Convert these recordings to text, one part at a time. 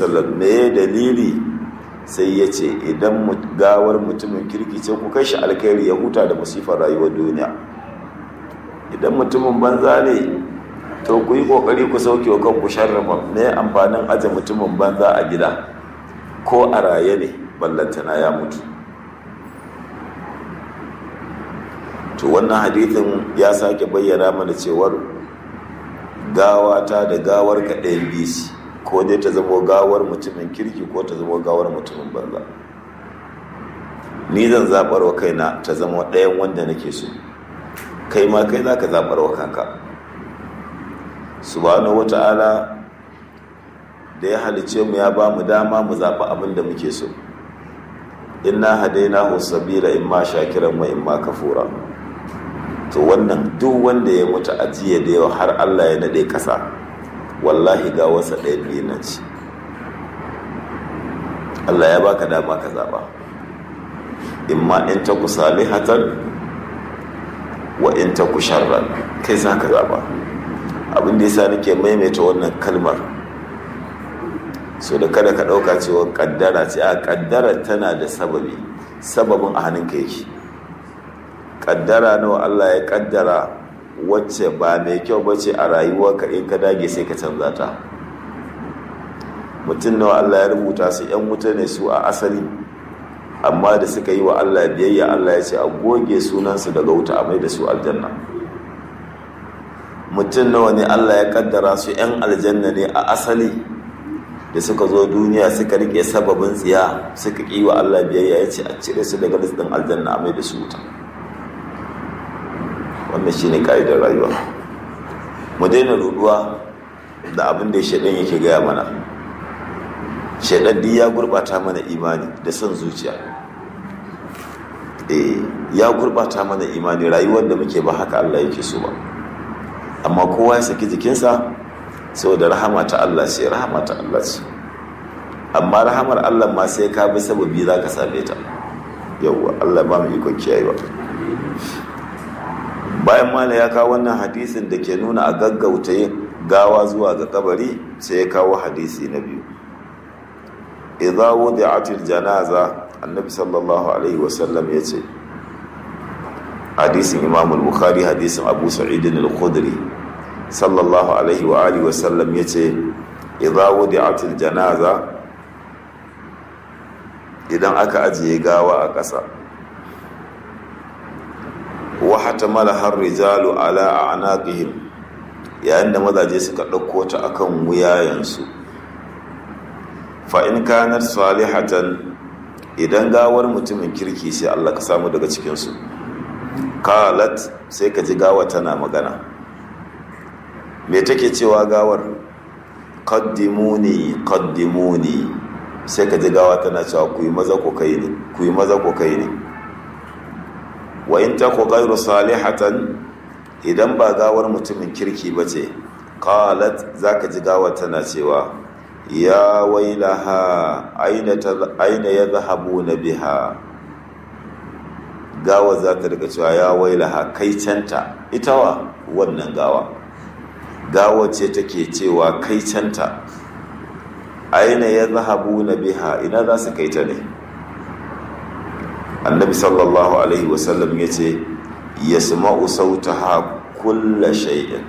wasallam me dalili sai ya ce idan gawar mutumin kirki ce ku kai shi alkhairi ya huta da musifar rayuwar duniya idan mutumin banza ne to ku yi kokari ku sauke wa kanku sharrafa me amfanin aje mutumin banza a gida ko a raye ne ballantana ya mutu to wannan hadithin ya sake bayyana mana cewar gawata da gawar ka ɗayan bisi ko dai ta zama gawar mutumin kirki ko ta zama gawar mutumin banza ni zan zaɓar wa kaina ta zama ɗayan wanda nake so kai ma kai za ka zaɓar wa kanka subhanahu wata'ala da ya halice mu ya ba mu dama mu zaɓi abin da muke so inna hadainahu sabila imma shakiran wa imma kafura to wannan duk wanda ya mutu a jiya da yau har Allah ya nade kasa wallahi ga wasa ɗaya biyu na ci Allah ya baka dama ka zaba imma in ta ku salihatan wa in ta ku sharran kai za ka zaba abin da yasa nake maimaita wannan kalmar so da kada ka ɗauka cewa kaddara ce a kaddara tana da sababi sababin a hannunka yake kaddara nawa Allah ya kaddara wacce ba mai kyau ba ce a rayuwarka in ka dage sai ka canza ta mutum nawa Allah ya rubuta su yan wuta ne su a asali amma da suka yi wa Allah biyayya Allah ya ce a goge sunansu daga wuta a mai da su aljanna mutum nawa ne Allah ya kaddara su yan aljanna ne a asali da suka zo duniya suka rike sababin tsiya suka ƙi wa Allah biyayya ya ce a cire su daga listin aljanna a mai da su wuta wannan shine ka'idar rayuwa mu daina ruduwa da abin da shaidan yake gaya mana shaidan duk ya gurbata mana imani da son zuciya eh ya gurbata mana imani rayuwar da muke ba haka Allah yake so ba amma kowa ya saki jikinsa saboda rahama ta Allah ce rahama ta Allah ce amma rahamar Allah ma sai ka bi sababi za ka same ta yauwa Allah ba mu ikon kiyayewa bayan mala ya kawo wannan hadisin da ke nuna a gaggauta yin gawa zuwa ga kabari sai ya kawo hadisi na biyu idza wudi'atil janaza annabi sallallahu alaihi wasallam ya ce hadisin imam al-bukhari hadisin abu sa'id al-khudri sallallahu alaihi wa alihi wasallam ya ce idza wudi'atil janaza idan aka ajiye gawa a ƙasa wa hatamala har rijalu ala a'naqihim yayin da mazaje suka ɗauko ta akan wuyayensu fa in kanat salihatan idan gawar mutumin kirki sai Allah ka samu daga cikin su qalat sai ka ji gawa tana magana me take cewa gawar qaddimuni qaddimuni sai ka ji gawa tana cewa ku yi maza ku kai ne ku yi maza ku kai ne wa in ta ku gairu salihatan idan ba gawar mutumin kirki ba ce qalat zaka ji gawa tana cewa ya wailaha aina aina yadhhabuna biha gawa za ta daga cewa ya wailaha kai canta ita wa wannan gawa gawa ce take cewa kai canta aina yadhhabuna biha ina za su kai ta ne annabi sallallahu alaihi wasallam ya ce ya sama'u sautaha kulla shay'in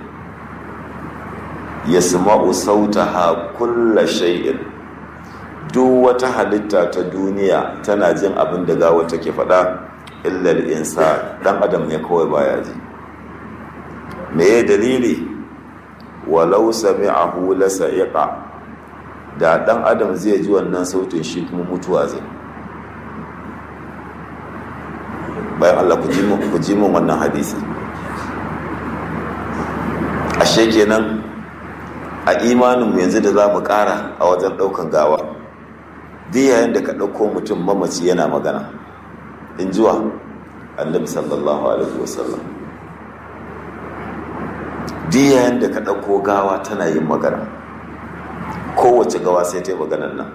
ya sama'u sautaha kulla shay'in duk wata halitta ta duniya tana jin abin da gawa take faɗa illal insa dan adam ne kawai baya ji me ya dalili walau sami'ahu la sa'iqa da dan adam zai ji wannan sautin shi kuma mutuwa zai bayan Allah ku ji mun wannan hadisi ashe kenan a imaninmu yanzu da za mu ƙara a wajen ɗaukan gawa duk yayin da ka ɗauko mutum mamaci yana magana in jiwa annabi sallallahu alaihi wasallam duk yayin da ka ɗauko gawa tana yin magana kowace gawa sai ta yi maganan nan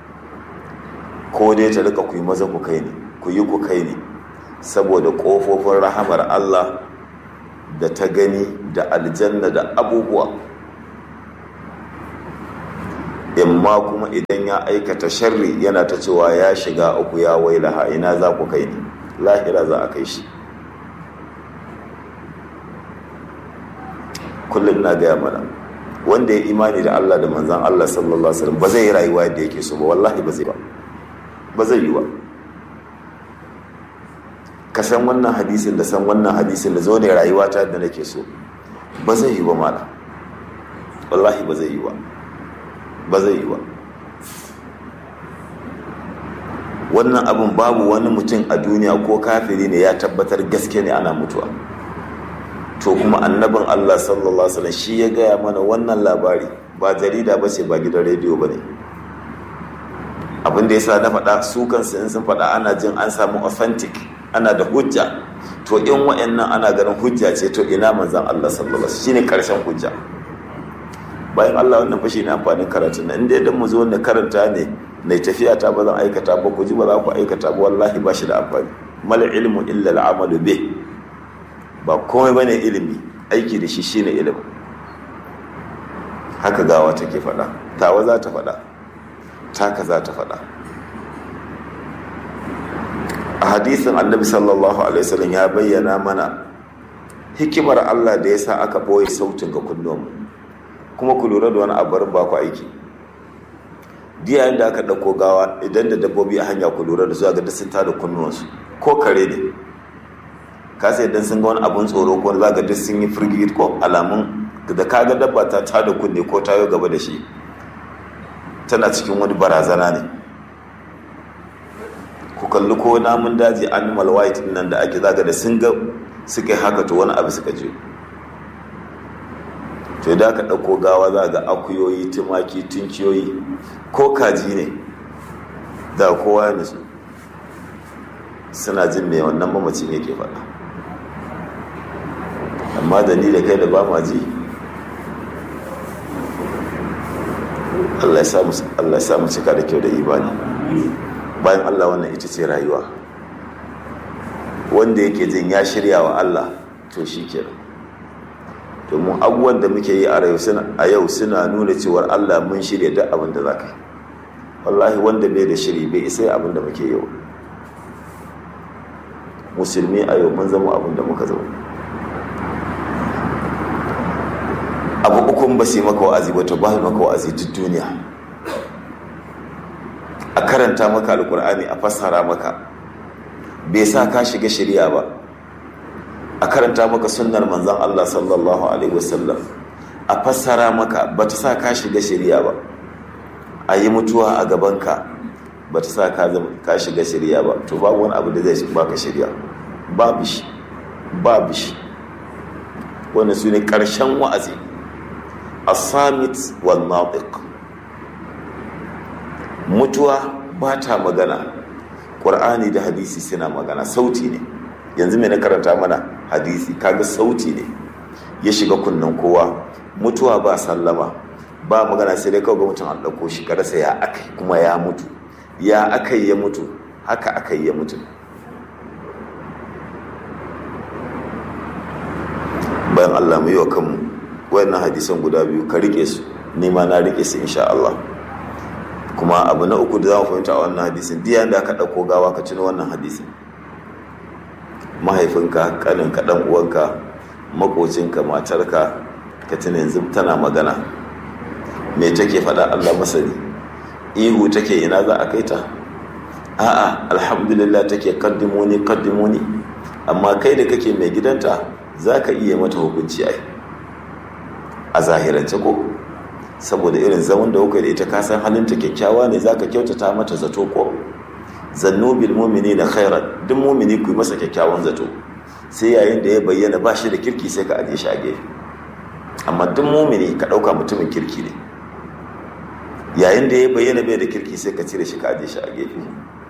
ko dai ta rika ku yi maza ku kai ne ku yi ku kai ne saboda ƙofofin rahamar Allah da ta gani da aljanna da abubuwa imma kuma idan ya aikata sharri yana ta cewa ya shiga uku ya wailaha ina za ku kai ni lahira za a kai shi kullum na gaya mana wanda ya imani da Allah da manzan Allah sallallahu alaihi wasallam ba zai yi rayuwa yadda yake so ba wallahi ba zai ba ba zai yi ba ka san wannan hadisin da san wannan hadisin da zo ne rayuwa ta yadda nake so ba zai yi ba mala wallahi ba zai yi ba ba zai yi ba wannan abin babu wani mutum a duniya ko kafiri ne ya tabbatar gaske ne ana mutuwa to kuma annabin Allah sallallahu alaihi wasallam shi ya gaya mana wannan labari ba jarida ba ce ba gidan rediyo ba ne abin da yasa na faɗa su kansu in sun faɗa ana jin an samu authentic ana da hujja to in wa'annan ana ganin hujja ce to ina manzon Allah sallallahu alaihi wasallam shine karshen hujja bayan Allah wannan fashi ne amfanin karatu na inda idan mu zo na karanta ne na tafiya ta ba zan aikata ba ku ji ba za ku aikata ba wallahi ba shi da amfani mal ilmu illa al'amalu bih ba komai bane ilimi aiki da shi shine ilimi haka gawa take faɗa tawa za ta faɗa taka za ta faɗa a hadisin annabi sallallahu alaihi wasallam ya bayyana mana hikimar Allah da ya sa aka ɓoye sautin ga kunnuwanmu kuma ku lura da wani abarin ba ku aiki diya da aka ɗauko gawa idan da dabbobi a hanya ku lura da zuwa ga sun tada kunnuwansu ko kare ne ka sai idan sun ga wani abun tsoro ko za ga duk sun yi firgit ko alamun da ka ga dabba ta tada kunne ko tayo gaba da shi tana cikin wani barazana ne ku kalli ko namun daji animal white nan da ake zaga da sun ga suka yi haka to wani abu suka je to da aka ɗauko gawa za ga akuyoyi tumaki tunkiyoyi ko kaji ne da kowa ya nutsu suna jin mai wannan mamacin yake faɗa amma da ni da kai da ba ma ji Allah ya samu cika da kyau da imani bayan Allah wannan ita ce rayuwa wanda yake jin ya shirya wa Allah to shi kenan domin abubuwan da muke yi a yau suna nuna cewar Allah mun shirya duk abin da za ka yi wallahi wanda bai da shiri bai isa abin da muke yau musulmi a yau mun zama abin da muka zama abu ukun ba su yi maka wa'azi ba to ba su maka wa'azi duk duniya a karanta maka alkur'ani a fassara maka bai sa ka shiga shari'a ba a karanta maka sunnar manzan Allah sallallahu alaihi wasallam a fassara maka ba ta sa ka shiga shari'a ba a yi mutuwa a gabanka ba ta sa ka shiga shari'a ba to babu wani abu da zai baka shari'a babu shi babu shi wannan su ne ƙarshen wa'azi asamit wal natiq mutuwa ba ta magana ƙur'ani da hadisi suna magana sauti ne yanzu mai na karanta mana hadisi kaga sauti ne ya shiga kunnen kowa mutuwa ba sallama ba magana sai dai kawai ga mutum an ɗauko shi karasa ya aka kuma ya mutu ya aka ya mutu haka aka ya mutu bayan allah mu yi wa kanmu wayannan hadisan guda biyu ka rike su nima na rike su insha Allah kuma abu na uku da za mu fahimta a wannan hadisin diya da aka ɗauko gawa ka cino wannan hadisin mahaifinka kaninka ɗan uwanka makocinka matarka ka tuna yanzu tana magana me take faɗa Allah masani ihu take ina za a kai ta a'a alhamdulillah take kaddimoni kaddimoni amma kai da kake mai gidanta za ka iya mata hukunci ai a zahirance ko saboda irin zaman da kuka da ita ka san halinta kyakkyawa ne zaka kyautata mata zato ko zannu bil mu'minina khairan duk mu'mini ku masa kyakkyawan zato sai yayin da ya bayyana ba shi da kirki sai ka aje shi a gefe amma duk mu'mini ka dauka mutumin kirki ne yayin da ya bayyana bai da kirki sai ka cire shi ka aje shi a gefe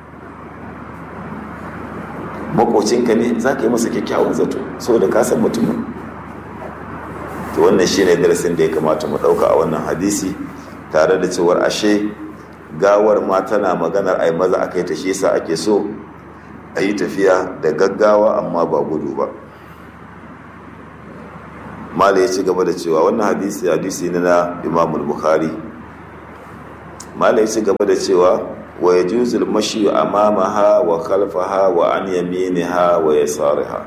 makocinka ne za ka yi masa kyakkyawan zato saboda ka san mutumin to wannan shine darasin da ya kamata mu dauka a wannan hadisi tare da cewar ashe gawar ma tana maganar ai maza akai ta shi yasa ake so a yi tafiya da gaggawa amma ba gudu ba mala ya ci gaba da cewa wannan hadisi hadisi ne na imam bukhari malai ci gaba da cewa wa yajuzul mashi amamaha wa khalfaha wa an yaminiha wa yasariha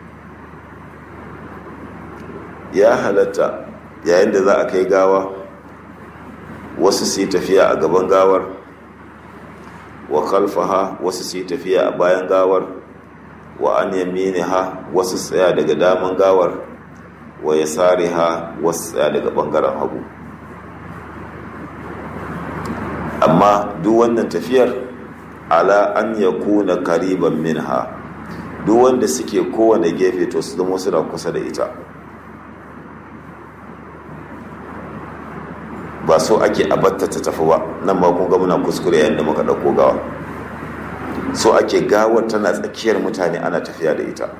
ya halatta yayin da za a kai gawa wasu su yi tafiya a gaban gawar wa khalfaha wasu su yi tafiya a bayan gawar wa an yaminiha wasu tsaya daga daman gawar wa yasariha wasu tsaya daga bangaren hagu amma duk wannan tafiyar ala an ya kuna kariban minha duk wanda suke kowane gefe to su zama suna kusa da ita ba so ake abatta ta tafi ba nan ma kun ga muna kuskure yayin da muka ɗauko gawa so ake gawar tana tsakiyar mutane ana tafiya da ita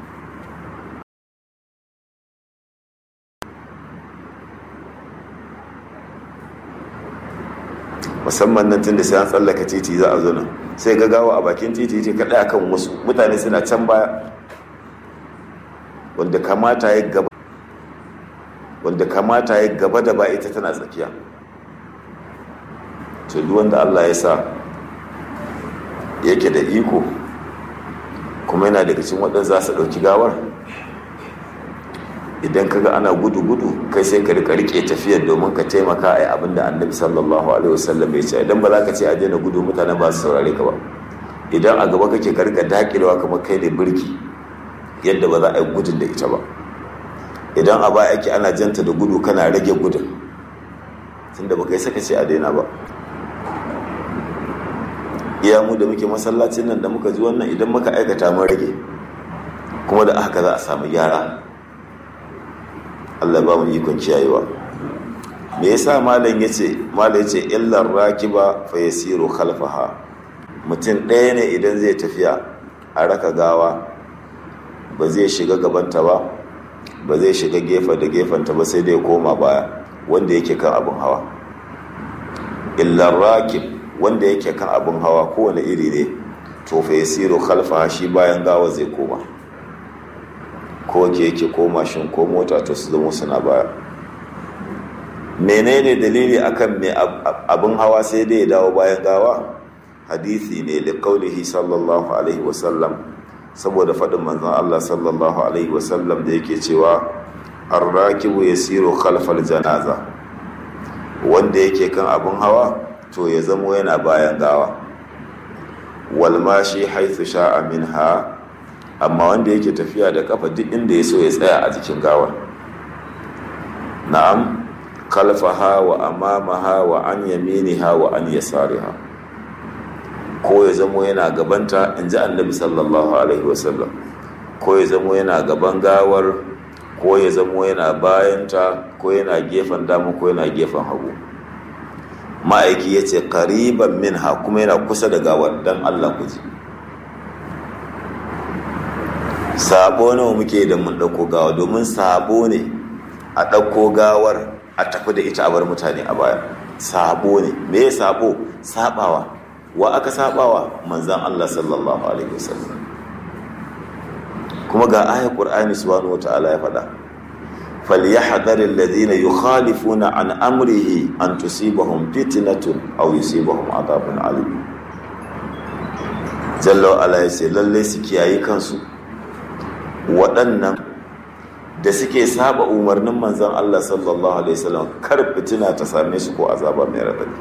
musamman nan tun da sai an tsallaka titi za a zo nan sai ga gawa a bakin titi ce kaɗai akan wasu mutane suna can baya wanda kamata ya gaba wanda kamata ya gaba da ba ita tana tsakiya to duk wanda Allah ya sa yake da iko kuma yana daga cikin waɗanda za su ɗauki gawar idan kaga ana gudu-gudu kai sai ka rika rike tafiyar domin ka taimaka a abin da annabi sallallahu alaihi wasallam ya ce idan ba za ka ce a daina gudu mutane ba su saurare ka ba idan a gaba kake ka rika dakilewa kamar kai ne birki yadda ba za a yi gudun da ita ba idan a baya ake ana janta da gudu kana rage gudun tunda ba kai saka ce a daina ba iya mu da muke masallacin nan da muka ji wannan idan muka aikata mun rage kuma da haka za a samu gyara Allah ba mu ikon kiyayewa me yasa malam yace malam yace illar rakiba fa yasiru khalfaha mutum ɗaya ne idan zai tafiya a raka gawa ba zai shiga gabanta ba ba zai shiga gefe da gefenta ba sai dai koma baya wanda yake kan abin hawa illar rakib wanda yake kan abin hawa kowane iri ne to fa yasiru khalfaha shi bayan gawa zai koma ko ke yake ko mashin ko mota to su zama suna baya menene dalili akan mai abin hawa sai dai ya dawo bayan gawa hadisi ne da kaulihi sallallahu alaihi wasallam saboda faɗin manzon Allah sallallahu alaihi wasallam da yake cewa arrakibu yasiru khalfal janaza wanda yake kan abin hawa to ya zamo yana bayan gawa wal mashi haythu sha'a minha amma wanda yake tafiya da kafa duk inda ya so ya tsaya a jikin gawar na'am kalfaha wa amamaha wa an yaminiha wa an yasariha ko ya zamo yana gabanta in ji annabi sallallahu alaihi wasallam ko ya zamo yana gaban gawar ko ya zamo yana bayanta ko yana gefen dama ko yana gefen hagu ma'aiki ya ce kariban minha kuma yana kusa da gawar don allah ku ji sabo nawa muke da mun ɗauko gawa domin sabo ne a ɗauko gawar a tafi da ita a bar mutane a baya sabo ne me ya sabo sabawa wa aka sabawa manzan Allah sallallahu alaihi wasallam kuma ga ayat qur'ani subhanahu wataala ya faɗa falyahdhar alladhina yukhalifuna an amrihi an tusibahum fitnatun aw yusibahum adhabun alim jalla ala yace lalle su kiyayi kansu waɗannan da suke saba umarnin manzan Allah sallallahu Alaihi wasallam kar fitina ta same su ko azaba mai raɗaɗi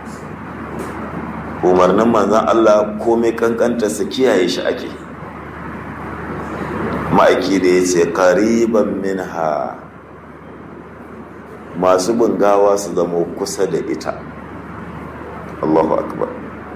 umarnin manzan Allah komai kankanta su kiyaye shi ake ma'aiki da ya ce ƙariban minha masu bungawa su zama kusa da ita Allahu akbar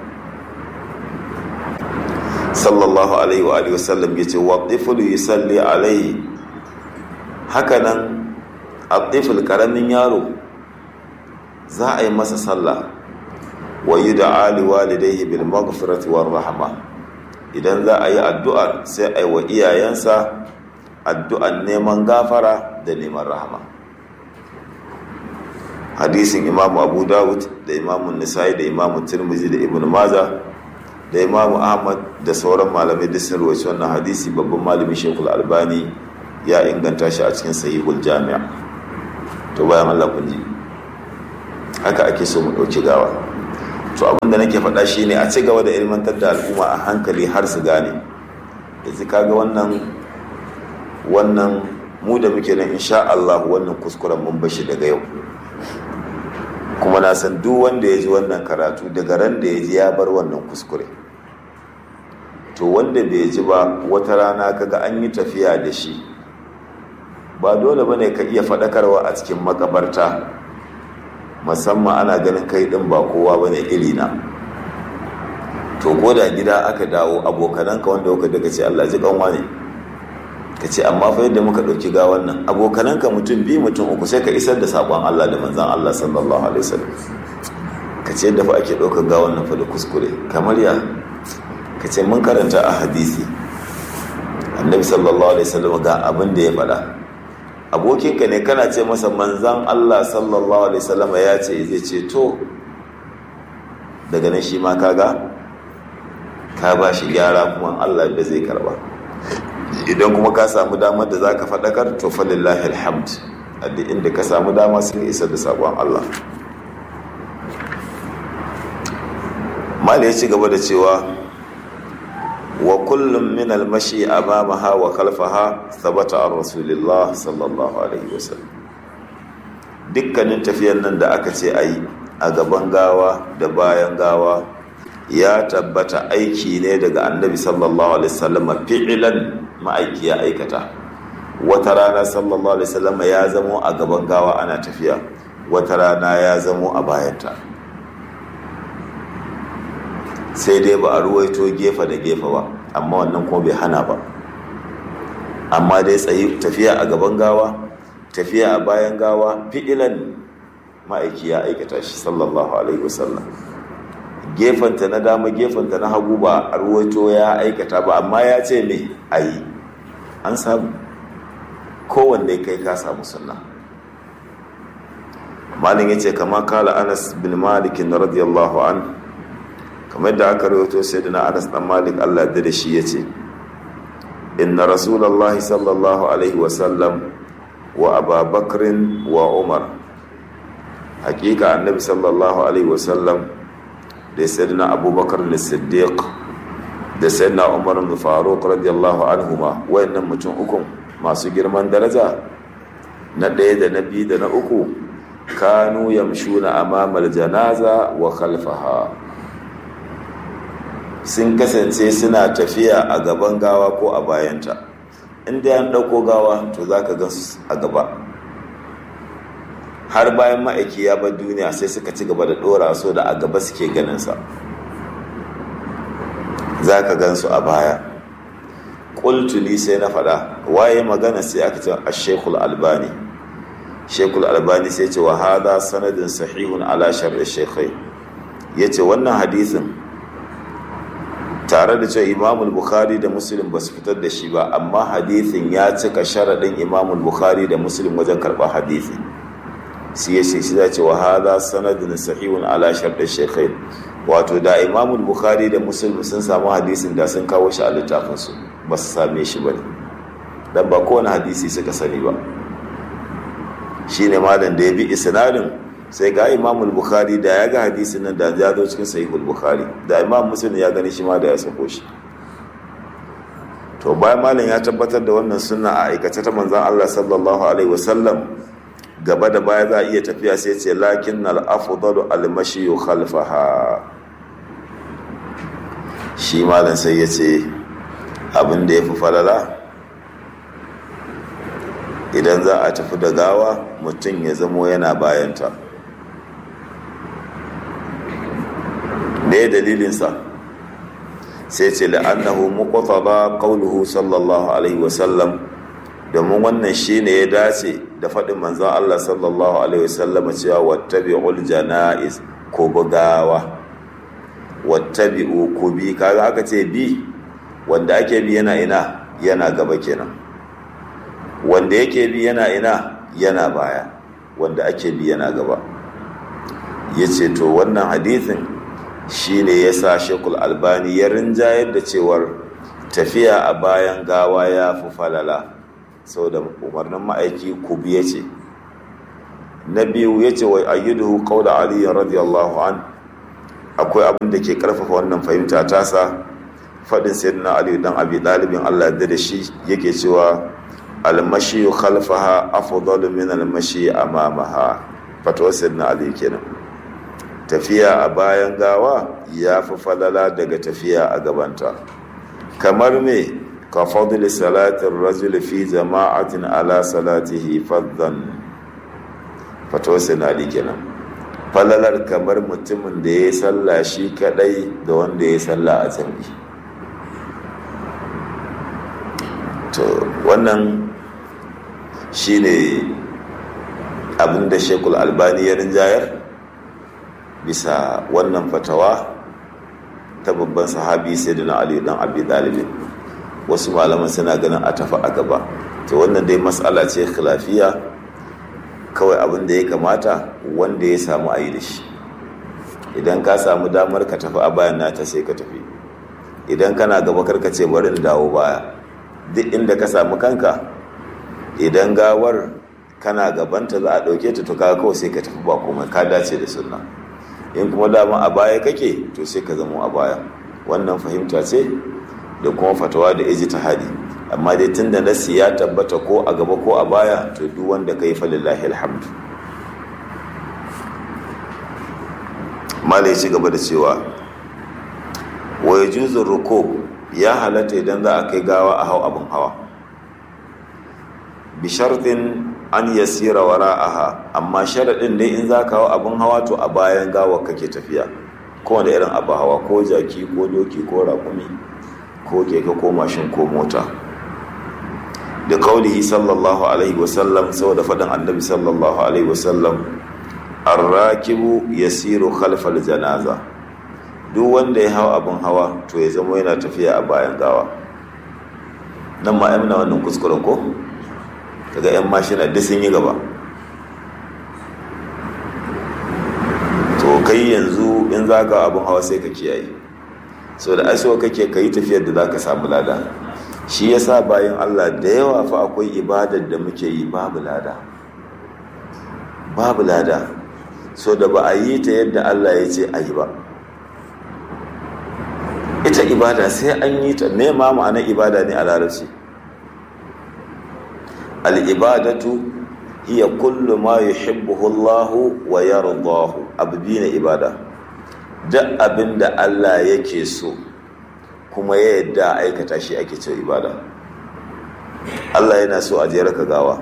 sallallahu alaihi wa alihi wasallam yace wa tiflu yusalli alaihi hakanan atiful karamin yaro za a yi masa sallah wa yud'a li walidayhi bil maghfirati war rahma idan za a yi addu'a sai a yi wa iyayensa addu'an neman gafara da neman rahama hadisin imamu abu dawud da imamu nisa'i da imamu tirmizi da ibn maza da imamu ahmad da sauran malamai da sun rawaci wannan hadisi babban malamin shekul albani ya inganta shi a cikin sahihul jami'a to bayan allah kun ji haka ake so mu ɗauki gawa to abinda nake faɗa shine a ci gaba da ilmantar da al'umma a hankali har su gane yanzu kaga wannan wannan mu da muke nan insha Allah wannan kuskuren mun bashi daga yau kuma na san duk wanda ya ji wannan karatu daga ran da ya ji ya bar wannan kuskure to wanda bai ji ba wata rana kaga an yi tafiya da shi ba dole bane ka iya faɗakarwa a cikin makabarta musamman ana ganin kai ɗin ba kowa bane irina to ko da gida aka dawo abokananka wanda kuka daga ce Allah ji kanwa ne ka ce amma fa yadda muka ɗauki ga wannan abokananka mutum biyu mutum uku sai ka isar da saƙon Allah da manzan Allah sallallahu alaihi wasallam ka ce yadda fa ake ɗaukar ga wannan fa da kuskure kamar ya ka ce mun karanta a hadisi annabi sallallahu alaihi wasallam ga abin da ya faɗa abokinka ne kana ce masa manzan Allah sallallahu alaihi wasallam ya ce zai ce to daga nan shi ma kaga ka ba shi gyara kuma Allah da zai karba idan kuma ka samu damar da za ka faɗakar to falillahi alhamd a duk inda ka samu dama sun isa da sabon Allah mali ya ci gaba da cewa wa kullum min almashi amamaha wa khalfaha thabata an rasulillah sallallahu alaihi wasallam dukkanin tafiyan nan da aka ce ayi a gaban gawa da bayan gawa ya tabbata aiki ne daga annabi sallallahu alaihi wasallam fi'ilan ma'aiki ya aikata wata rana sallallahu alaihi wasallam ya zamo a gaban gawa ana tafiya wata rana ya zamo a bayanta sai dai ba a ruwaito gefe da gefe ba amma wannan kuma bai hana ba amma dai tsayi tafiya a gaban gawa tafiya a bayan gawa fi'ilan ma'aiki ya aikata shi sallallahu alaihi wasallam gefanta na dama gefanta na hagu ba a ruwaito ya aikata ba amma ya ce me a yi an samu kowanne kai ka samu sunna malin ya ce kama kala anas bin malikin radiyallahu an kamar da aka rawaito sai da na anas dan malik allah da da shi ya ce inna rasulallah sallallahu alaihi wasallam wa ababakrin wa umar hakika annabi sallallahu alaihi wasallam da sayyidina abubakar da siddiq da sayyidina umar da faruk radiyallahu anhuma wayannan mutum uku masu girman daraja na ɗaya da na biyu da na uku kanu yamshuna amamal janaza wa khalfaha sun kasance suna tafiya a gaban gawa ko a bayanta inda an ɗauko gawa to za ka gan a gaba har bayan ma'aiki ya bar duniya sai suka ci gaba da ɗora so da a gaba suke ganinsa za ka gan su a baya ƙultuli sai na faɗa waye magana sai aka ce a shekul albani shekul albani sai ce wa hada sanadin sahihun ala sharri shekai ya ce wannan hadisin tare da cewa imamul bukhari da muslim ba su fitar da shi ba amma hadisin ya cika sharaɗin imamul bukhari da muslim wajen karɓar hadisi shi ya shi za ce wa hada sanadin sahihun ala sharɗin shekai wato da imamul bukhari da muslim sun samu hadisin da sun kawo shi a littafinsu ba su same shi ba ne don ba kowane hadisi suka sani ba shi ne malam da ya bi isnadin sai ga imamul bukhari da ya ga hadisin nan da ya zo cikin sahihul bukhari da imam muslim ya gani shi ma da ya sako shi to bayan malam ya tabbatar da wannan sunna a aikace ta manzon Allah sallallahu alaihi wasallam gaba da baya za a iya tafiya sai ce lakin al-afdalu al-mashi khalfaha shi malam sai ya ce abin da ya fi falala idan za a tafi da gawa mutum ya zamo yana bayanta ne dalilinsa sai ce la'annahu muqtada qawluhu sallallahu alaihi wasallam domin wannan shine ya dace da faɗin manzon Allah sallallahu alaihi wasallam cewa wattabi'ul janaiz ko bugawa wattabi'u ku bi kaga aka ce bi wanda ake bi yana ina yana gaba kenan wanda yake bi yana ina yana baya wanda ake bi yana gaba yace to wannan hadithin shine yasa Shekul Albani ya rinjayar da cewar tafiya a bayan gawa ya fi falala saboda umarnin ma'aiki ku biye ce na biyu yace wa ayyiduhu qawla ali radiyallahu an akwai abin da ke karfafa wannan fahimta tasa faɗin sayyidina ali dan abi dalibin Allah da da shi yake cewa almashi khalfaha afdalu min almashi amamaha fatwa sayyidina ali kenan tafiya a bayan gawa ya fi falala daga tafiya a gabanta kamar me ka fadli salatin rajul fi jama'atin ala salatihi faddan fatwa sayyidina ali kenan falalar kamar mutumin da ya yi sallah shi kadai da wanda ya yi sallah a jami'i to wannan shine abinda shekul albani ya rinjayar bisa wannan fatawa ta babban sahabi sai da na ali dan abi dalibin wasu malaman suna ganin a tafi a gaba to wannan dai matsala ce khilafiya kawai abin da ya kamata wanda ya samu a yi da shi idan ka samu damar ka tafi a bayan nata sai ka tafi idan kana gaba karka ce bari in dawo baya duk inda ka samu kanka idan gawar kana gabanta za a ɗauke ta to kaga kawai sai ka tafi ba komai ka dace da sunna in kuma dama a baya kake to sai ka zama a baya wannan fahimta ce da kuma fatawa da iji ta hadi amma dai tunda nasi ya tabbata ko a gaba ko a baya to duk wanda kai fa lillahi alhamdu malai ci gaba da cewa wa yajuzu rukub ya halatta idan za a kai gawa a hau abin hawa bi shartin an yasira wara'aha amma sharaɗin dai in za ka hau abin hawa to a bayan gawa kake tafiya kowane irin abu hawa ko jaki ko doki ko rakumi ko keke ko mashin ko mota da kaulihi sallallahu alaihi wasallam saboda faɗin annabi sallallahu alaihi wasallam arrakibu yasiru khalfal janaza duk wanda ya hau abin hawa to ya zama yana tafiya a bayan gawa nan ma yamna wannan kuskuren ko daga 'yan mashina duk sun yi gaba to kai yanzu in za ka abin hawa sai ka kiyaye so da aiso kake ka yi tafiyar da za ka samu lada shi ya sa bayan allah da yawa fa akwai ibadar da muke yi babu lada babu lada so da ba a yi ta yadda allah ya ce a yi ba ita ibada sai an yi ta me ma ma'anar ibada ne a larabci al'ibadatu hiya kullu ma yuhibbuhu Allahu wa yardahu abu biyu ne ibada duk abin da Allah yake so kuma ya yadda aikata shi ake ce ibada Allah yana so a jera ka gawa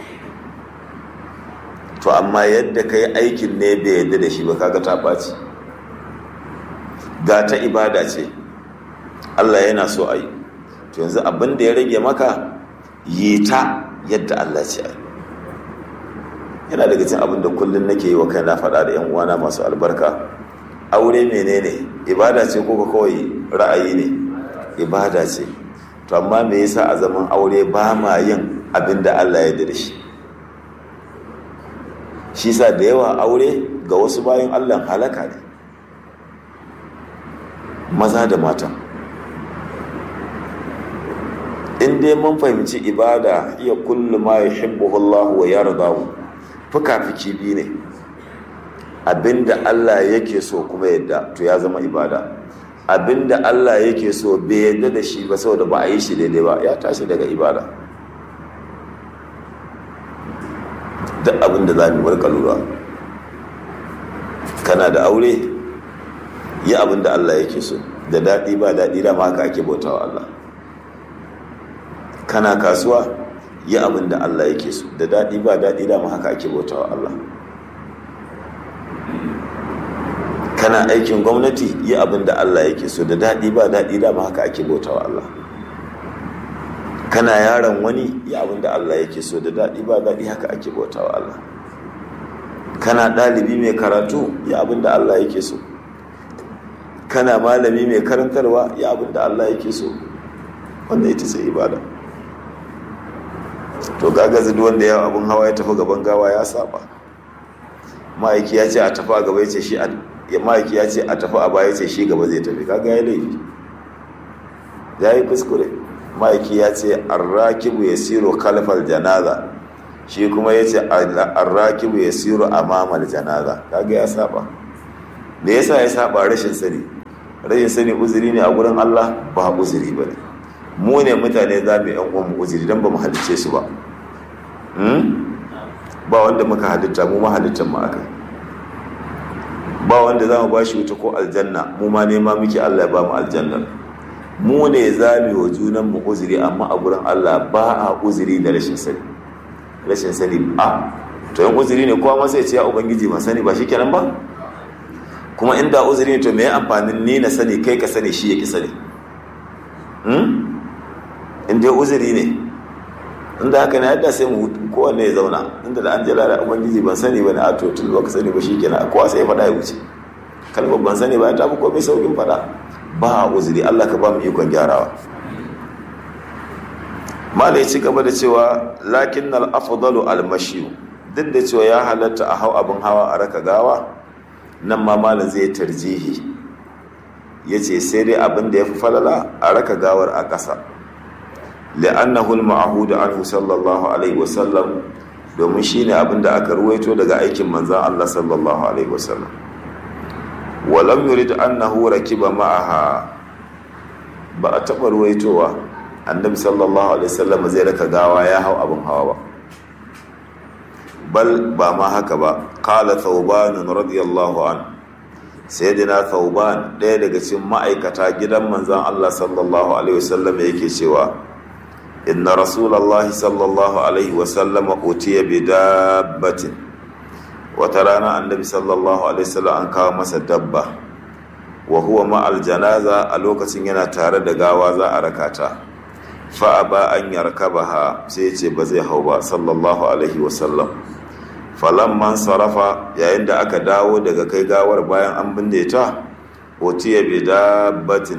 to amma yadda ka yi aikin ne bai yadda da shi ba kaga ta ɓaci ga ta ibada ce Allah yana so a yi to yanzu abin da ya rage maka yi ta yadda Allah ce a yi yana daga cin abin da kullum nake yi wa kai na faɗa da yan uwana masu albarka aure menene ibada ce ko ka kawai ra'ayi ne ibada ce to amma me yasa a zaman aure ba ma yin abin da Allah ya da shi shi sa da yawa aure ga wasu bayan Allah halaka ne maza da mata in dai mun fahimci ibada iya kullu ma yuhibbuhu Allah wa yardahu fuka-fiki biyu ne abinda Allah yake so kuma yadda to ya zama ibada abinda Allah yake so bai yadda da shi ba saboda ba a yi shi daidai ba ya tashi daga ibada duk abinda za mu warka lura kana da aure yi abinda Allah yake so da daɗi ba daɗi da ma haka ake bautawa Allah kana kasuwa yi abin da Allah yake so da daɗi ba daɗi dama haka ake bautawa Allah kana aikin gwamnati yi abin da Allah yake so da daɗi ba daɗi dama haka ake bautawa Allah kana yaron wani yi abin da Allah yake so da daɗi ba daɗi haka ake bautawa Allah kana ɗalibi mai karatu yi abin da Allah yake so kana malami mai karantarwa yi abin da Allah yake so wanda ita ce ibada to gagazi duk wanda ya abin hawa ya tafi gaban gawa ya saba ma'aiki ya ce a tafi a gaba ya ce shi a ma'aiki ya ce a tafi a baya ya ce shi gaba zai tafi kaga ya laifi ya yi kuskure ma'aiki ya ce arrakibu ya siro kalfal janaza shi kuma ya ce arrakibu ya siro amamal janaza kaga ya saba me yasa ya saba rashin sani rashin sani uzuri ne a gurin Allah ba uzuri ba ne mu ne mutane za mu yan uwan mu uzuri don ba mu halicce su ba ba wanda muka halitta mu ma halittar mu aka ba wanda za mu ba shi wuta ko aljanna mu ma nema muke Allah ya ba mu aljanna mu ne za mu wa junan mu uzuri amma a gurin Allah ba a uzuri da rashin sani rashin sani a to yan uzuri ne kowa ma sai ce ya ubangiji ba sani ba shikenan ba kuma inda uzuri ne to me amfanin ni na sani kai ka sani shi ya ki sani in dai uzuri ne inda haka na yadda sai mu kowanne ya zauna inda da an jira da ubangiji ban sani ba ne a to tun ka sani ba shi kenan kowa sai ya faɗa ya wuce kalmar ban sani ba ya tafi komai saukin faɗa ba a uzuri allah ka ba mu ikon gyarawa mala ya ci gaba da cewa lakin na al'afadalu almashiyu duk da cewa ya halatta a hau abin hawa a raka gawa nan ma malam zai tarjihi ya ce sai dai abin da ya fi falala a raka gawar a ƙasa li'annahu al-ma'hud anhu sallallahu alaihi wasallam domin shine abin da aka ruwaito daga aikin manzon Allah sallallahu alaihi wasallam walam yurid annahu rakiba ma'aha ba a taɓa ruwaitowa annabi sallallahu alaihi wasallam zai raka gawa ya hau abin hawa ba bal ba ma haka ba qala thawban radiyallahu anhu sayyidina thawban ɗaya daga cikin ma'aikata gidan manzon Allah sallallahu alaihi wasallam yake cewa inna rasulullahi sallallahu alaihi wasallam utiya bi dabbatin wata rana annabi sallallahu alaihi wasallam an kawo masa dabba wa huwa ma'al janaza a lokacin yana tare da gawa za a rakata fa ba an yarkabaha sai ce ba zai hau ba sallallahu alaihi wasallam falamman sarafa yayin da aka dawo daga kai gawar bayan an binne ta otiya bi dabbatin